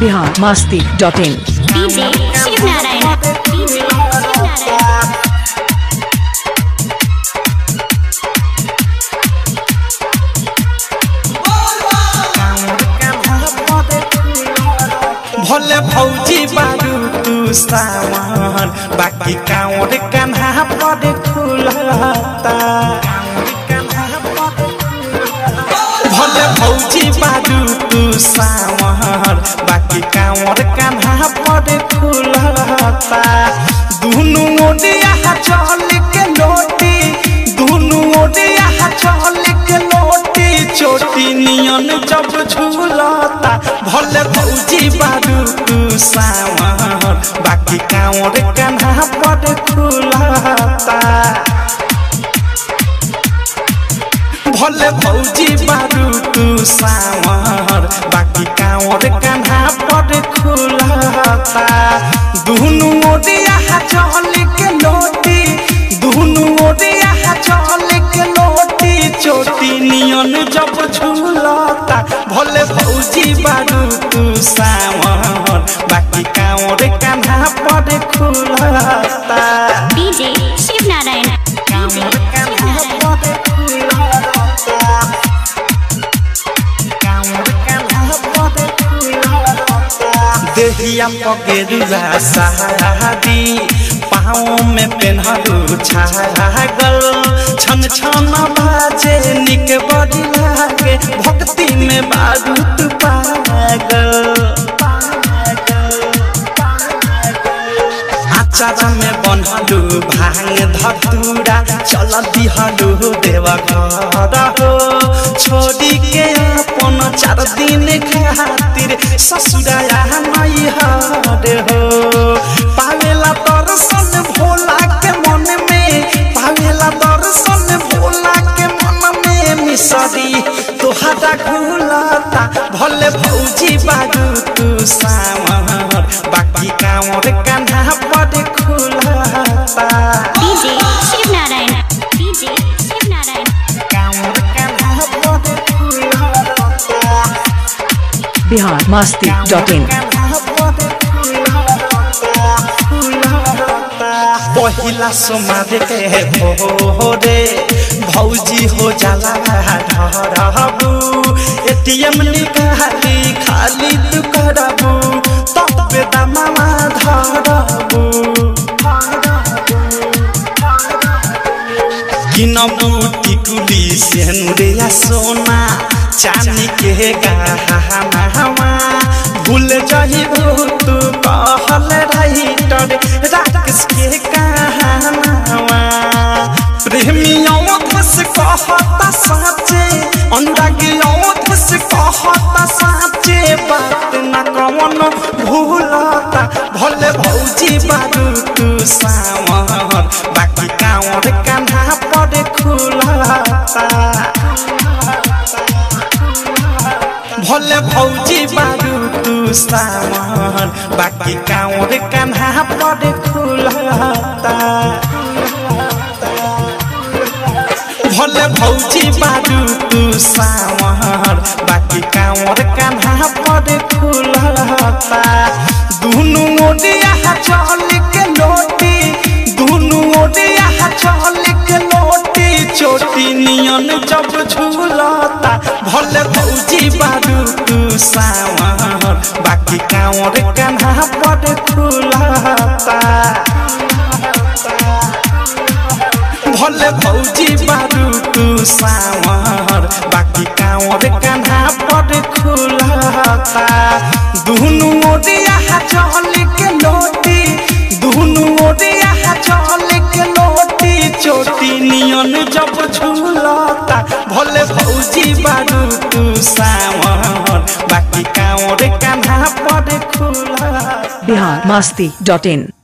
Bihar Masti dot in DJ Shiv Narayan DJ Shiv Narayan भले भौजी बारू तू सावन बाकी कांवर कान्हा पर खुलता भले भौजी बारू तू सावन बाकी कांवर कान्हा पर खुलता दुनु ओडिया चल के लोटी दुनु ओडिया चल के लोटी चोटी नियन जब झूलता भले भौजी बारू तू सावन बाकी कांवर कान्हा पर खुलता भले भौजी बारू तू सावर बाकी कांवर कान्हा पर खुलता दुनु ओडिया चल के लोटी दुनु ओडिया चल के लोटी चोटी नियन जब झूलता भले भौजी बारू तू सावर बाकी कांवर कान्हा पर खुलता डीजे शिव नारायण डीजे शिव नारायण देहिया पगेरुआ सादी पाँव में पेन्हरू छागल छन छन बाजे निक बड़ी लागे भक्ति में बारूद पागल आचार में बनलू भांग धतूरा चल दिहलू देव घर हो छोड़ी के अपन चार दिन खातिर ससुराया नहीं हर हो पावेला दर्शन भोला के मन में पावेला दर्शन भोला के मन में मिसरी तोहरा घुलता भले भौजी बारू तू सामर बाकी कांवर कान्हा पर खुलता डीजे शिव नारायण डीजे शिव नारायण कांवर कान्हा पर खुलता बिहार मस्ती डॉट इन पहिला सोमार के भोरे भौजी हो जाला ढरबू एटीएम निकाली खाली तू करबू तब दामा धरबू किनबू टिकुली सेनुरिया सोना चांदी के गहनावा भूल जहिबू तू कहल राइटर राकेश के कहानावा प्रेमियों धस कहता साचे अनुरागियों धस कहता साचे बात न कवन भूलता भले भौजी बारू तू सावर बाकी कांवर कान्हा पर खुलता भले भौजी बारू तू सावर बाकी कांवर कान्हा पर खुलता भले भौजी बारू तू सावर बाकी कांवर कान्हा पर खुलता दुनु ओडिया चल के लोटी दुनु ओडिया चल के लोटी चोटी नियन जब झूलता भले भौजी बारू तू सावर बाकी कांवर कान्हा पर खुलता भले भौजी बारू तू सावर बाकी कांवर कान्हा पर खुलता दुनु ओडिया चल के लोटी दुनु ओडिया चल के लोटी चोटी नियन जब झूलता भले भौजी बारू तू सावर बाकी कांवर कान्हा पर खुलता बिहार मस्ती डॉट इन